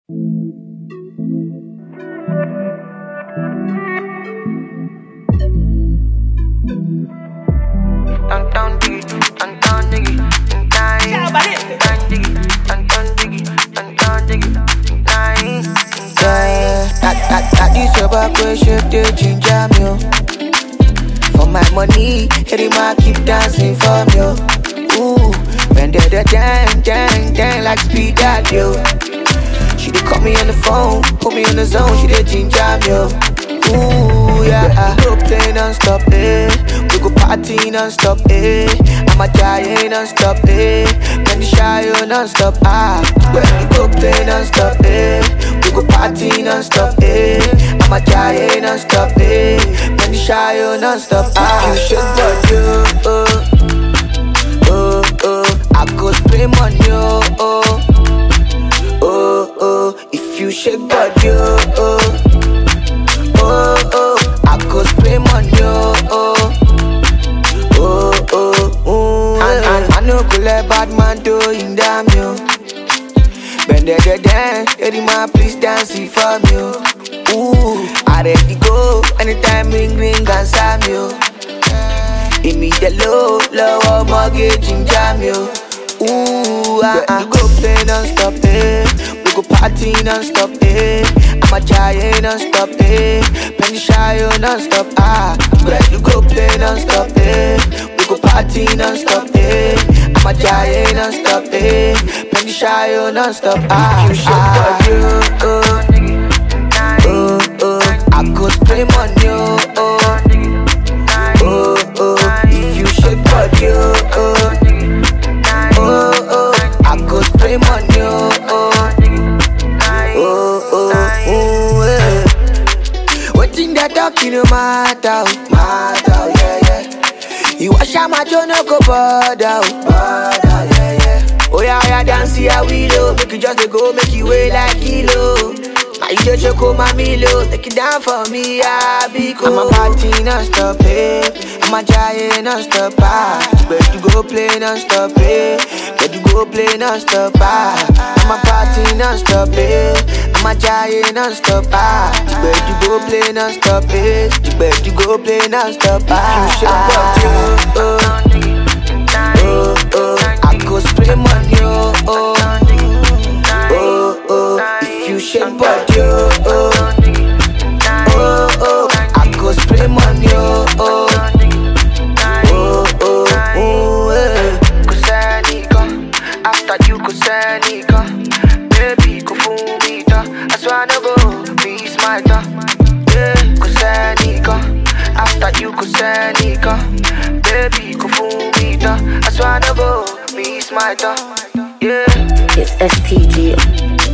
Down, down, diggy, down, down, diggy, down, down, diggy, down, down, diggy, down, down, diggy, down, Yeah, that, that, that is your back way, shape the ginger me, oh. For my money, every man keep dancing for me, oh. Ooh, when they the dang, dang, dang like speed that, yo. She did call me on the phone, put me in the zone, she did ginger me, oh. Ooh, yeah, we go play non-stop, eh We go party non-stop, eh I'm a giant non-stop, eh Man, the shy, oh, non-stop, ah When we go play non-stop, eh We go party non-stop, eh I'm a giant non-stop, eh Man, the shy, oh, non-stop, ah If you shake body, oh, oh Oh, oh I go spray money, oh, oh Oh, oh If you shake body, oh, oh oh, oh, I go spray money, oh, oh, oh, oh, oh. And, and I no go let bad man do in damn you. Bend the the dance, lady man, please dance it for me, oh. Ooh, I ready go anytime ring ring and slam you. Give me the low, low mortgage in jam you. Ooh, ah, ah. We go play non-stop, eh. We go party non-stop, eh. I'm a giant non-stop, eh. Penny shy, oh, non-stop, ah. But you go play non-stop, eh. We go party non-stop, eh. I'm a giant non-stop, eh. Penny shy, oh, non-stop, ah. If you ah, you, oh, oh, oh. I go spray money, oh, oh. Oh, oh, if you shake body, oh, oh, oh, oh, I go spray money, oh, oh, oh, oh, oh, eh. Waiting that talking no matter, oh, matter, oh, yeah, yeah. You wash out my jaw, no go bother, oh, bother, yeah, yeah. Oh yeah, yeah, dance here we low, make you just dey go, make you weigh like kilo. Now you just choke on my milo, take it down for me, I be cool. I'm a party non-stop, eh. I'm a giant non-stop, ah. But you go play non-stop, eh. But you go play non-stop, ah. I'm a party non-stop, eh. I'm a giant non-stop, ah. But you go play non-stop, eh. But you go play non-stop, ah. You should oh, oh, oh, oh. I go spray money, oh, oh, oh, oh. If you shake body, oh, oh, oh, oh. I go spray money, oh, oh, oh, oh, oh, eh. Kusanika, after you kusanika, baby kufumita, I swear no go be smarter. Yeah, kusanika, after you kusanika, baby kufumita, I swear no go be smarter. Yeah. It's STG.